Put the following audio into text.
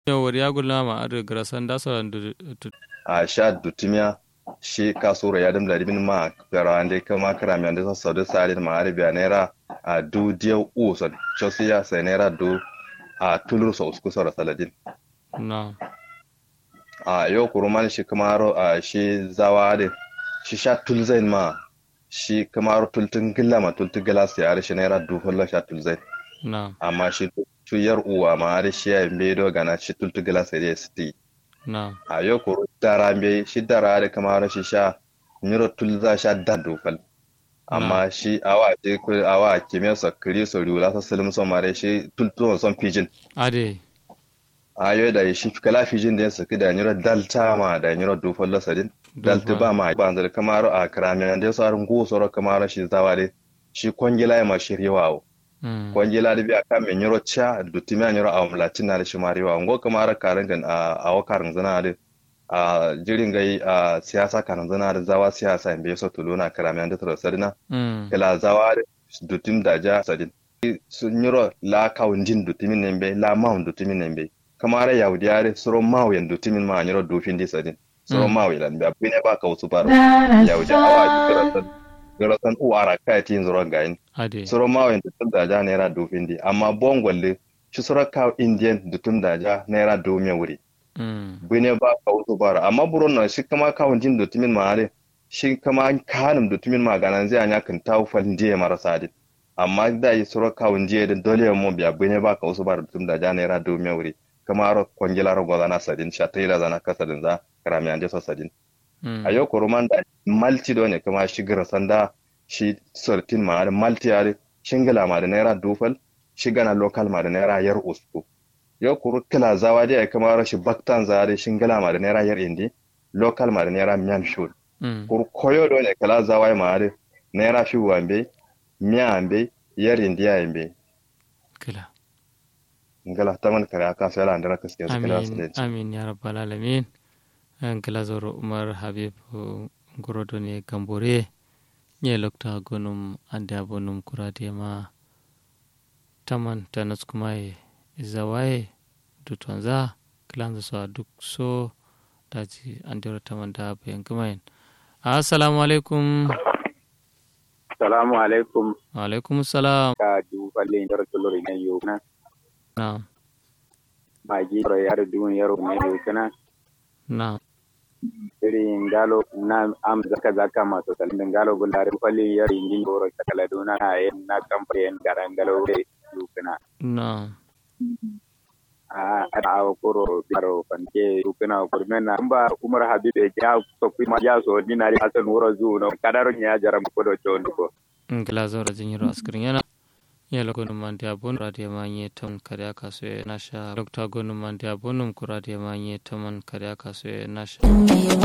yawar ya gulama a da garasan da sauran a sha dutumiya shi kasura ya dam ladibin ma gara ande kama kara mi ande so de sare ma arabiya naira a du dia u so chosiya sai naira du a tulur so usku so saladin na a yau kuruman shi kamaro a shi zawa da shi sha tulzain ma shi kamaro tultun gilla ma tultun gila sai are shi naira du hullo sha tulzain na amma shi tuyar uwa ma are shi ya mbedo gana shi tultun gila sai dai sti na a yau kuru dara mbe shi dara da kamaro shi sha niro tulza sha da dufal amma shi awa ce ku awa kimiyya sa kiri so riwula sa salim so mare shi tultun son pidgin ade ayo da shi kala fijin da su da nyiro dalta ma da nyiro dufal lasadin dalta ba ma ba zar kamaro a krami da su arin go soro kamaro shi zawale shi kwangila ya ma shiryawo kwangila da biya kan me nyiro cha dutimi nyiro a mlatin na da shi mariwa ngo kamaro karin gan a a wakarin zana da a jirin gai a siyasa karin zana da zawa siyasa in bai so tuluna krami da tara sadina kala zawa da dutim da ja sadin sun nyiro la kawunjin dutimin ne bai la maun dutimin ne bai kamara yahudi yare soro mawu yandu timin ma anyiro dufin di sadin soro mawu ilan bi abine ba ka wasu baro yahudi awa ki garasan garasan uwara kai tin zoro gain soro mawu yandu tun da ja naira dufin di amma bongwalle shi soro ka indian dutun da ja naira dumiya wuri bine ba ka wasu baro amma buron na shi kama kawun jin dutumin ma ale shi kama kanin dutumin ma ganan zai anya kan tawo falin diye marasa din amma da yi soro kawun jiye da dole mo biya bine ba ka wasu baro dutun da ja naira dumiya wuri kamaro kwangilar gwazana sadin sha taila zana kasadin za karami an jesa sadin a yau kuruman da malti do ne kuma shi gira sanda shi sortin ma da malti ya da shingila ma da naira dufal shi gana lokal ma da naira yar usku yau kuru kila zawa da ya kamaro shi baktan za da shingila ma da naira yar indi lokal ma da naira miyan shul kuru koyo do ne kala zawa ma da naira fi wambe miya ambe yar indiya ambe kila ngala taman kare aka sai la ndara kaske su kala su amin amin ya rabbal alamin ngala zoro umar habib ngorodo ne gambore nye lokta gonum ande abonum kurade ma taman tanas kuma e zawaye dutonza kilanza so duk so daji andero taman da bayan kumayin assalamu alaikum salamu alaikum wa alaikum salam ka duballe ndara tolori ne yo na na magi ro yar dun yaro ne yo kana na iri ngalo na am zaka zaka ma to talin ngalo gulare falli yar ingin goro takala duna na yen na kampen garangalo de yo kana na a a koro baro fanke yo kana kurmena ba umar habibe ja so kuma ja so dinari asan wuro zu no kadaro nya jaram ko do chondo ko ngila zora jinyiro askirin yana yala gonu mande abon radio ma nye ton kare aka so nasha dr gonu mande abonum ku radio ma nye ton kare aka so nasha